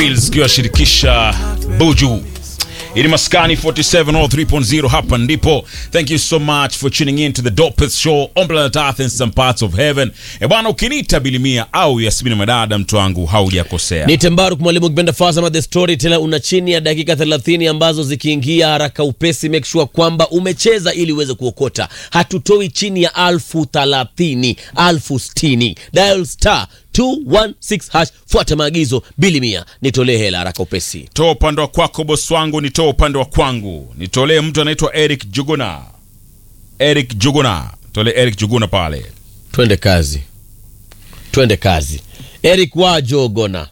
zikiwashirikisha Buju ili maskani 4703.0 hapa ndipo thank you so much for tuning in to the dopest show on planet earth in some parts of heaven e bwana ukiniita bilimia au yasmini madada mtu wangu haujakosea ni tembaruk mwalimu kipenda fasama the story tena una chini ya dakika 30 ambazo zikiingia haraka upesi make sure kwamba umecheza ili uweze kuokota hatutoi chini ya alfu thalathini alfu stini dial star 216 hash fuata maagizo bilimia nitolee hela haraka upesi toa upande wa kwako bosi wangu nitoa upande wa kwangu nitolee mtu anaitwa eric juguna eric juguna tolee eric juguna pale twende kazi twende kazi eric wajogona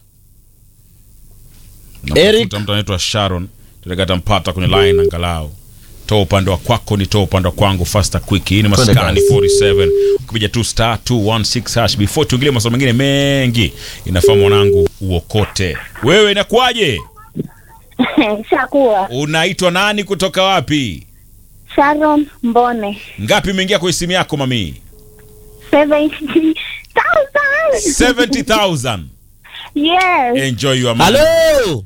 Eric. Namtafuta mtu anaitwa sharon tulekatampata kwenye line angalau toa upande wa kwako ni toa upande wa kwangu faster quick hii ni Twende maskani kazi. 47 ukipija tu star 216 hash before tuingilie maswala mengine mengi inafaa mwanangu uokote wewe inakuwaje Shakuwa unaitwa nani kutoka wapi Sharon Mbone ngapi imeingia kwenye simu yako mamii 70,000 70000 Yes enjoy your money. halo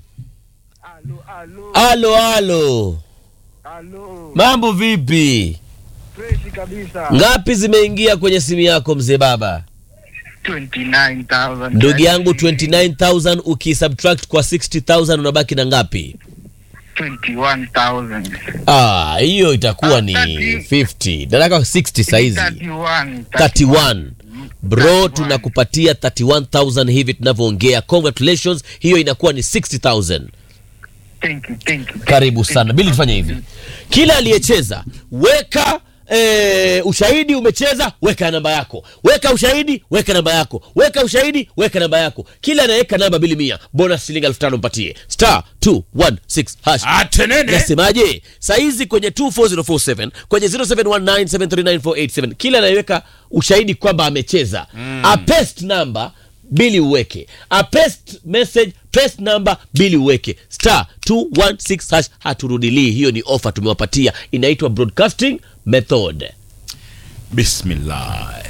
halo halo Halo, mambo vipi freshi kabisa. ngapi zimeingia kwenye simu yako mzee baba 29,000. ndugu yangu 29000 ukisubtract kwa 60000 unabaki na ngapi 21,000. ah hiyo itakuwa Ah, ni 30. 50 nataka 60 saizi 31. 31 bro 31. tunakupatia 31000 hivi tunavyoongea congratulations hiyo inakuwa ni 60000 Thank you, thank you. karibu sana bili tufanye hivi kila aliyecheza weka E, ushahidi umecheza weka namba yako weka ushahidi weka namba yako weka ushahidi weka namba yako kila anaweka namba bili mia bonus shilingi elfu tano mpatie star 216 hash atenene nasemaje saizi kwenye 24047 kwenye 0719739487 kila anayeweka ushahidi kwamba amecheza mm. a paste number bili uweke a paste message paste number bili uweke star 216 hash haturudilii hiyo ni ofa tumewapatia inaitwa broadcasting method bismillah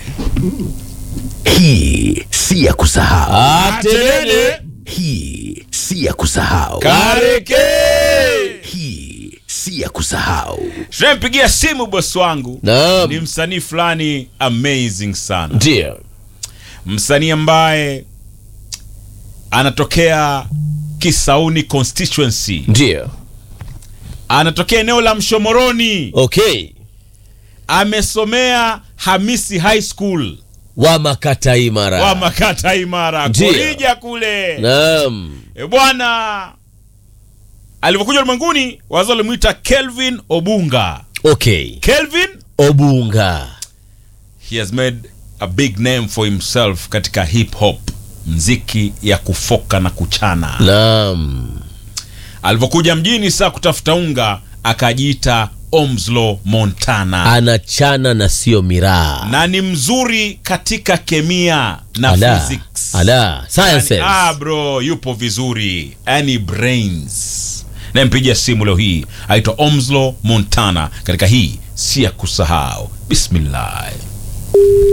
Hii si ya kusahau. atenene Hii si ya kusahau. kareke Hii si ya kusahau. tunampigia simu bosi wangu naam ni msanii fulani amazing sana ndio msanii ambaye anatokea kisauni constituency ndio anatokea eneo la mshomoroni okay amesomea hamisi high school wa makata imara wa makata imara Ndio. korija kule naam e bwana alivyokuja ulimwenguni wazo walimwita kelvin obunga okay kelvin obunga he has made a big name for himself katika hip hop mziki ya kufoka na kuchana naam alivyokuja mjini saa kutafuta unga akajiita omslo montana anachana na sio miraa na ni mzuri katika kemia na ala, physics ala sciences yani, ah bro yupo vizuri yani brains nampigia simu leo hii aitwa omslo montana katika hii si ya kusahau bismillah